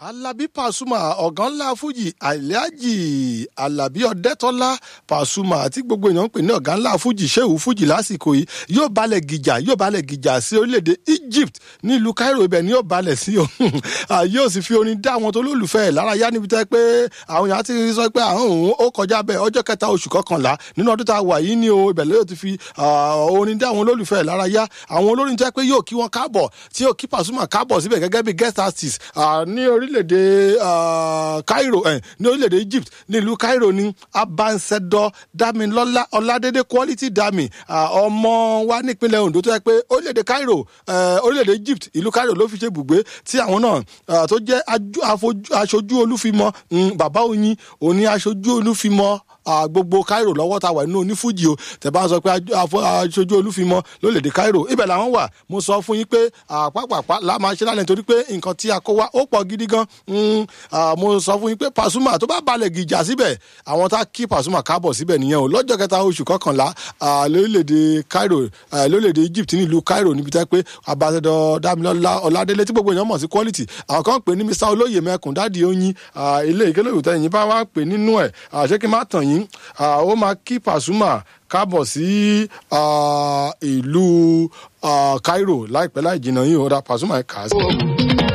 alábí pàṣùmà ọ̀gá ńlá fújì àìlẹ́àjì alábí ọ̀dẹ́tọ́lá pàṣùmà àti gbogbo èèyàn ń pè ní ọ̀gá ńlá fújì ṣéwù fújì lásìkò yìí yóò balẹ̀ gìjà yóò balẹ̀ gìjà sí orílẹ̀-èdè egypt ní ìlú cairo ibẹ̀ ni yóò balẹ̀ sí o yóò sì fi orin dá àwọn tó lólùfẹ́ ẹ̀ lára yá níbi tẹ́ pé àwọn èèyàn ti sọ pé àwọn òun ó kọjá bẹ́ẹ̀ ọjọ́ kẹta oṣù kọkànlá nínú ọdún tá a wà yìí ni o ibẹ̀ lóyò ti fi orin dá àwọn olólùfẹ́ ẹ̀ lára yá àwọn olórin tẹ́ pé yóò kí wọn káàbọ̀ tí yóò kí pàṣùmà káàbọ̀ síbẹ̀ gẹ́gẹ́ bí guest artist ní orílẹ̀-èdè cairo ní orílẹ̀-èdè egypt ní ìlú cairo ní abansẹ̀dọ̀ damilọ́lá ọládédé quality dami ọmọ wa nípínlẹ̀ ondo tó yẹ pé orílẹ̀-èdè cairo orílẹ̀-èdè egypt ìlú cairo ló fi ṣe ibùgbé tí àwọn náà tó jẹ́ aṣojú olúfimọ́ bàbá oyin òní aṣojú olúfimọ́ gbogbo cairo lọ́wọ́ ta wà nínú onífújì o tẹ̀ bá sọ pé aṣojú olúfimọ́ lólèdè cairo ibẹ̀ làwọn wà mo sọ fún yín pé àpapàpá la máa ṣe lálẹ́ nítorí pé nǹkan tí a kó wá ó pọ̀ gidi gan mo sọ fún yín pé pàṣùmà tó bá balẹ̀ gìjà síbẹ̀ àwọn tá kí pàṣùmà káàbọ̀ síbẹ̀ nìyẹn o lọ́jọ́ kẹta oṣù kọkànlá lólèdè cairo lólèdè egypt nílùú cairo níbi tẹ́ pé abáṣẹdọ dámilọ́lá ọládélé tí gbogbo èèyàn mọ̀ sí quality àwọn kan pè ní mr olóyè mẹ́kùn dáàdi oyin ilé ìkélé ìwòtẹ́ yìí bá wá pè nínú ẹ̀ ṣé kí n má tàn yín ó máa kí pàṣùmà káàbọ̀ sí ìlú cairo láìpẹ́ láì jìnnà yìí ó dá pàṣùmà ẹ̀ kà á sí.